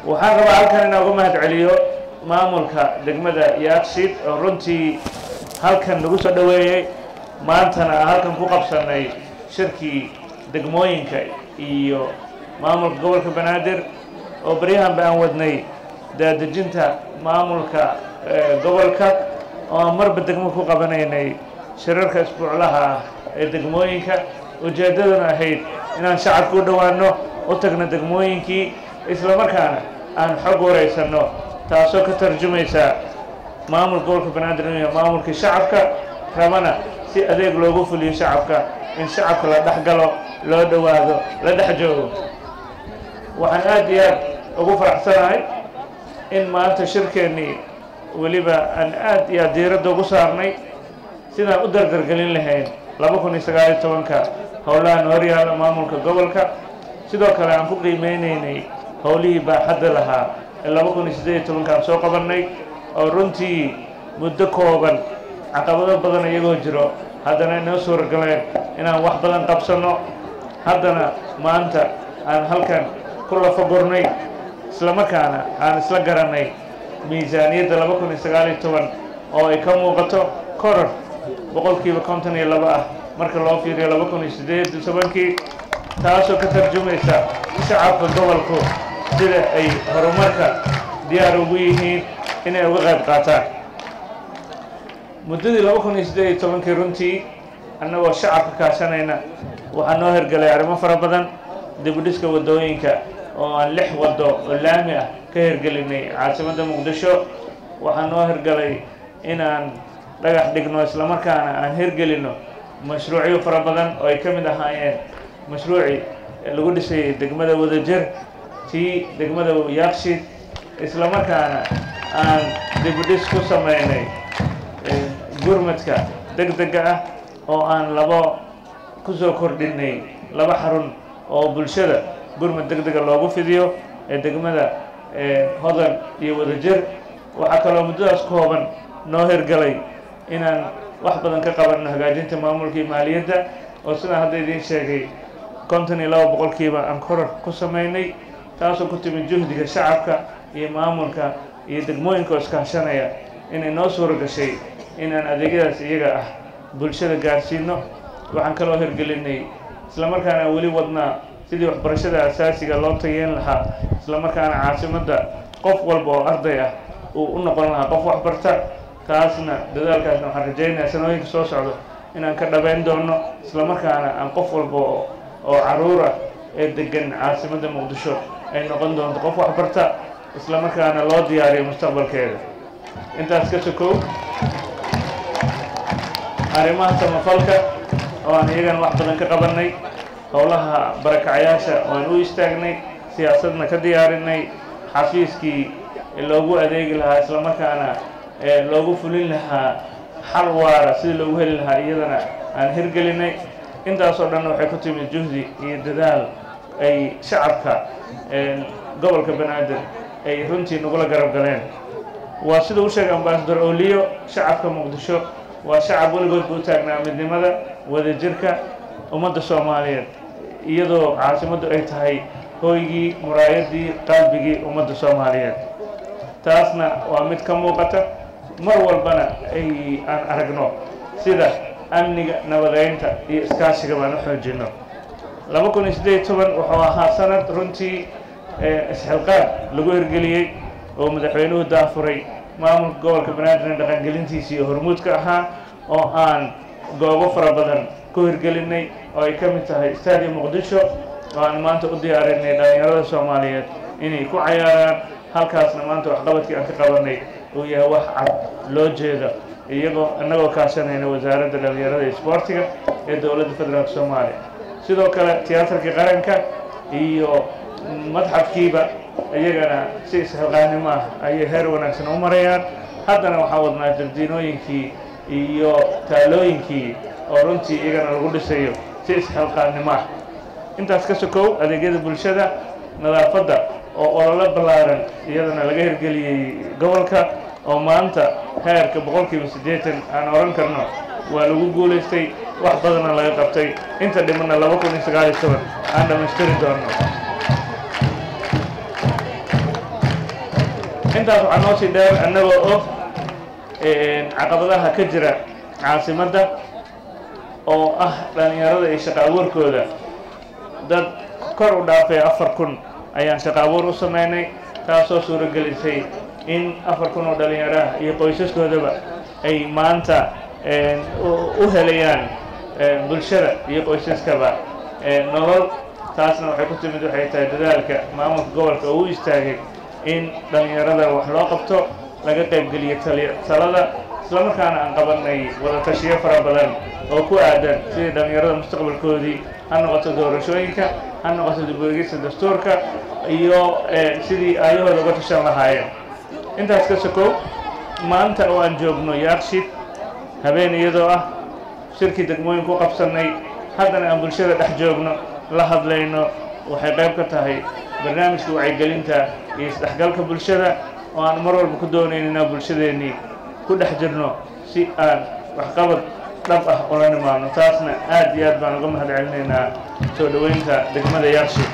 waxaan rabaa halkan inaan uga mahad celiyo maamulka degmada yaaqshid oo runtii halkan nagu soo dhoweeyey maantana halkan ku qabsanay shirkii degmooyinka iyo maamulka gobolka banaadir oo baryahanba aan wadnay daadejinta maamulka gobolka oo aan marba degmo ku qabanaynay shirarka isbuuclaha ah ee degmooyinka ujeeddaduna ahayd inaan shacabka u dhowaanno u tagno degmooyinkii islamarkaana aan xog waraysanno taasoo ka tarjumaysa maamulka gobolka banaadir iyo maamulkii shacabka rabana si adeeg loogu fuliyo shacabka in shacabka la dhex galo loo dhowaado la dhex joogo waxaan aad iyo aad ugu faraxsanahay in maanta shirkeennii weliba aan aad iyo aad diiradda ugu saarnay sidaan u dardargelin lahayn laba kun iyo sagaal iyo tobanka howlahan horyaala maamulka gobolka sidoo kale aan ku qiimeynaynay howlihii baaxadda lahaa ee laba kun iyo siddeed iyo tobankaan soo qabannay oo runtii muddo kooban caqabado badan iyagoo jiro haddana inoo suuragaleen inaan wax badan qabsanno haddana maanta aan halkan ku lafagurnay islamarkaana aan isla garannay miisaaniyadda laba kun iyo sagaal iyo toban oo ay ka muuqato koror boqolkiiba konton iyo laba ah marka loo fiiriyo laba kun iyo siddeed iyo tobankii taasoo ka tarjumaysa shacabka gobolku sida ay horumarka diyaar ugu yihiin inay uga qayb qaataan muddadii laba kun iyo siddeed iyo tobankii runtii annagoo shacabka kaashanayna waxaa noo hergelay arrimo fara badan dibudhiska waddooyinka oo aan lix waddo oo laami ah ka hergelinay caasimadda muqdisho waxaa noo hergelay inaan dhagax dhigno islamarkaana aan hergelinno mashruucyo fara badan oo ay ka mid ahaayeen mashruucii lagu dhisay degmada wadajir tii degmada yaaqshid islamarkaana aan dibudhis ku samaynay gurmadka deg dega ah oo aan labo ku soo kordhinay laba xarun oo bulshada gurmad deg dega loogu fidiyo ee degmada hodan iyo wadajir waxaa kaloo muddadaas kooban noo hergelay inaan wax badan ka qabanno hagaajinta maamulkii maaliyadda oo sidaan hadda idiin sheegay konton iyo laba boqolkiiba aan koror ku samaynay taasoo ku timid juhdiga shacabka iyo maamulka iyo degmooyinka oo iskaashanaya inay noo suura gashay inaan adeegyadaas iyaga ah bulshada gaarsiino waxaan kaloo hirgelinay islamarkaana aan weli wadnaa sidii waxbarashada asaasiga loo tayeyn lahaa islamarkaana caasimadda qof walba oo arday ah uu u noqon lahaa qof waxbarta taasna dadaalkaasna waxaan rajaynayaa sanooyinka soo socdo inaan ka dhabayn doono islamarkaana aan qof walba oo caruur ah ee degan caasimadda muqdisho ay noqon doonto qof waxbarta islamarkaana loo diyaariyo mustaqbalkeeda intaas ka sokow arrimaha samafalka oo aan iyagana wax badan ka qabannay howlaha barakacyaasha oo aan u istaagnay siyaasadna ka diyaarinay xafiiskii loogu adeegi lahaa islamarkaana loogu fulin lahaa xal waara sidii loogu heli lahaa iyadana aan hirgelinay intaasoo dhan waxay ku timid juhdi iyo dadaal ay shacabka gobolka banaadir ay runtii nagula garab galeen waa sida u sheegay ambasador oliyo shacabka muqdisho waa shacab weligoodba u taagnaa midnimada wadajirka ummadda soomaaliyeed iyadoo caasimaddu ay tahay hooygii muraayadii qalbigii ummadda soomaaliyeed taasna waa mid ka muuqata mar walbana ay aan aragno sida amniga nabadeynta iyo iskaashiga baan u xoojinno laba kun iyo siddeed iyo toban wuxuu ahaa sanad runtii isxilqaad lagu hirgeliyey oo madaxweynuhu daafuray maamulka gobolka banaadirna dhaqangelintiisa iyo hormuudka ahaa oo aan goobo fara badan ku hirgelinay oo ay ka mid tahay stadium muqdisho oo aan maanta u diyaarinay dhallinyarada soomaaliyeed inay ku cayaaraan halkaasna maanta waxqabadkii aan ka qabanay uu yahay wax cad loo jeeda iyagoo innagoo kaashanayna wasaaradda dhallinyarada iyo isboortiga ee dowladda federaalk soomaaliya sidoo kale tiyaatarkii qaranka iyo madxafkiiba iyagana si isxilqaannimo ah ayay heer wanaagsan u marayaan haddana waxaan wadnaa jardiinooyinkii iyo taalooyinkii oo runtii iyagana lagu dhisayo si isxilqaannimo ah intaas ka sokow adeegyada bulshada nadaafadda oo ololo ballaaran iyadana laga hirgeliyey gobolka oo maanta heerka boqolkiiba siddeetan aan oran karno waa lagu guulaystay wax badanna laga qabtay inta dhimanna laba kun iyo sagaal iyo toban aan dhammaystiri doonno intaas waxaa noo sii dheer annagoo og caqabadaha ka jira caasimadda oo ah dhallinyarada iyo shaqo abuurkooda dad kor u dhaafay afar kun ayaan shaqo abuur u sameynay taasoo suuragelisay in afar kun oo dhallinyaraha iyo qoysaskoodaba ay maanta u helayaan bulshada iyo qoysaskaba nolol taasna waxay ku timid waxay tahay dadaalka maamulka gobolka oo u istaagay in dhallinyarada wax loo qabto laga qaybgeliyo talada islamarkaana aan qabanay wada tashiyo fara badan oo ku aadan sidii dhallinyarada mustaqbalkoodii ha noqoto doorashooyinka ha noqoto dibweegista dastuurka iyo sidii aayahooda uga tashan lahaayeen intaas ka sokow maanta oo aan joogno yaarshid habeen iyadoo ah shirkii degmooyinku u qabsannay haddana aan bulshada dhex joogno la hadlayno waxay qayb ka tahay barnaamijka wacyigelinta iyo isdhexgalka bulshada oo aan mar walba ku doonayn inaan bulshadeennii ku dhex jirno si aan waxqabad dhab ah ula nimaadno taasna aad iyo aad baan uga mahad celinaynaa soo dhoweynta degmada yaarshid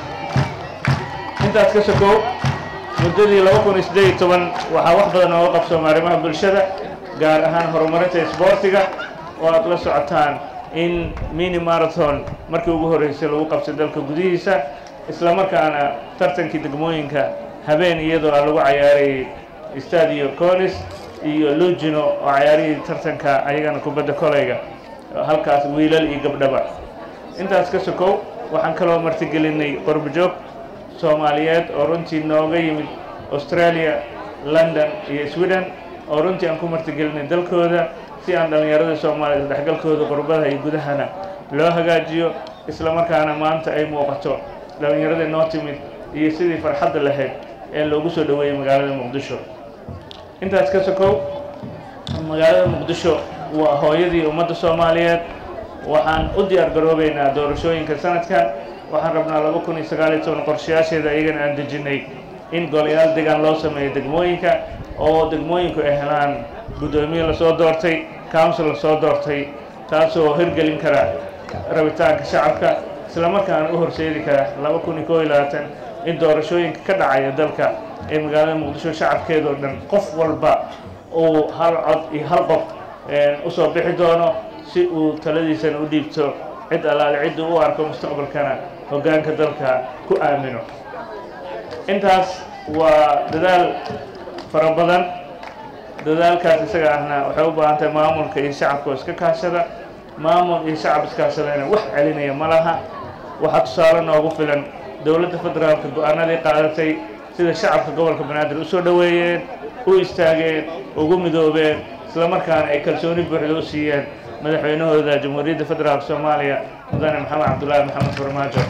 intaas ka sokow muddadii laba kun iyo siddeed iyo toban waxaa wax badan ooga qabsooma arrimaha bulshada gaar ahaan horumarinta isboortiga oo aad la socotaan in mini marathon markii ugu horreysay lagu qabsay dalka gudihiisa islamarkaana tartankii degmooyinka habeen iyadoo a lagu cayaarayay stadio conis iyo lugino oo cayaarihii tartanka ayagana kubadda kolayga halkaas wiilal iyo gabdhaba intaas ka sokow waxaan kaloo martigelinay qorbojoog soomaaliyeed oo runtii nooga yimid australia london iyo sweden oo runtii aan ku martigelinay dalkooda si aan dhallinyarada soomaaliyed dhexgalkooda qurbadaha iyo gudahana loo hagaajiyo islamarkaana maanta ay muuqato dhallinyaradii noo timid iyo sidii farxadda lahayd ee loogu soo dhoweeyey magaalada muqdisho intaas ka sokow magaalada muqdisho waa hooyadii ummadda soomaaliyeed waxaan u diyaar garoobeynaa doorashooyinka sanadkan waxaan rabnaa laba kun iyo sagaal iyo toban qorshayaasheeda ayagana aan dejinnay in golayaal degaan loo sameeyo degmooyinka oo degmooyinku ay helaan guddoomiye lasoo doortay council lasoo doortay taasoo hirgelin kara rabitaanka shacabka islamarkaana u horseedi kara laba kun iyo koo iyo labaatan in doorashooyinka ka dhacaya dalka ee magaalada muqdisho shacabkeedoo dhan qof walba uu hal cod iyo hal qof usoo bixi doono si uu taladiisana u dhiibto cid allaale ciddu u arko mustaqbalkana hoggaanka dalka ku aamino intaas waa dadaal fara badan dadaalkaas isaga ahna waxay u baahan tahay maamulka iyo shacabka oo iska kaashada maamul iyo shacab iskaashadayna wax celinaya ma laha waxaa tusaale noogu filan dowladda federaalka go-aanadii qaadatay sida shacabka gobolka banaadir u soo dhoweeyeen u istaageen ugu midoobeen islamarkaana ay kalsooni buuxda u siiyeen madaxweynahooda jamhuuriyadda federaalka soomaaliya mudane maxamed cabdullaahi maxamed farmaajo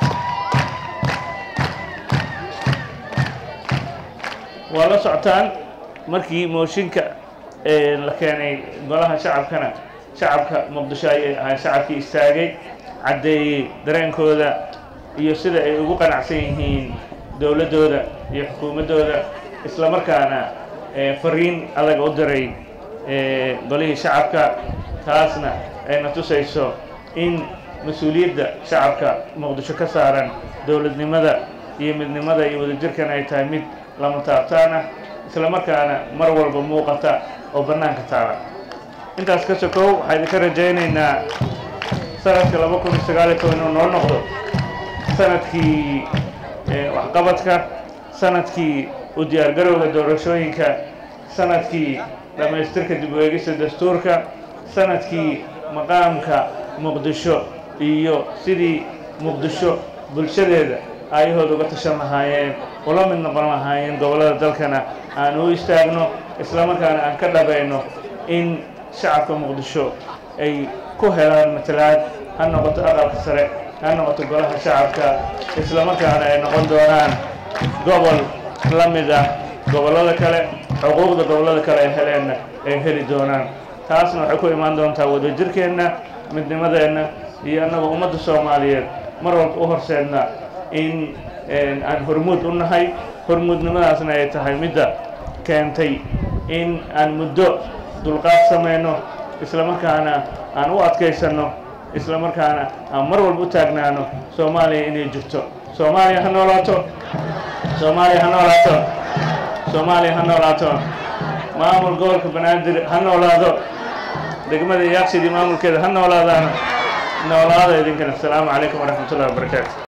waa la socotaan markii mooshinka la keenay golaha shacabkana shacabka muqdisho ayay ahay shacabkii istaagay caddeeyey dareenkooda iyo sida ay ugu qanacsan yihiin dowladdooda iyo xukuumaddooda islamarkaana fariin adag u diray golihii shacabka taasna ayna tusayso in mas-uuliyadda shacabka muqdisho ka saaran dowladnimada iyo midnimada iyo wadajirkan ay tahay mid lama taabtaan ah islamarkaana mar walba muuqata oo bannaanka taala intaas ka sokow waxaa idinka rajaynaynaa sanadka laba kun iyo sagaal iyo toban inuu noo noqdo sanadkii waxqabadka sanadkii u diyaargarowga doorashooyinka sanadkii dhammaystirka dib u eegista dastuurka sanadkii maqaamka muqdisho iyo sidii muqdisho bulshadeeda aayahooda uga tashan lahaayeen ula mid noqon lahaayeen gobollada dalkana aan u istaagno islamarkaana aan ka dhabayno in shacabka muqdisho ay ku helaan matalaad ha noqoto aqalka sare ha noqoto golaha shacabka islamarkaana ay noqon doonaan gobol la mid ah gobollada kale xuquuqda gobollada kale ay heleenna ay heli doonaan taasna waxay ku imaan doontaa wadajirkeenna midnimadeenna iyo annagoo ummadda soomaaliyeed mar walba u horseedna in aan hormuud u nahay hormuudnimadaasna ay tahay midda keentay in aan muddo dulqaad samayno islamarkaana aan u adkaysanno islamarkaana aan mar walba u taagnaano soomaaliya inay jirto soomaaliya ha noolaato soomaaliya ha noolaato soomaaliya ha noolaato maamul gobolka banaadir ha noolaado degmada yaaqsidii maamulkeeda ha noolaadaan noolaada idinkana asalaamu calaykum waraxmat ullahi wabarakaatu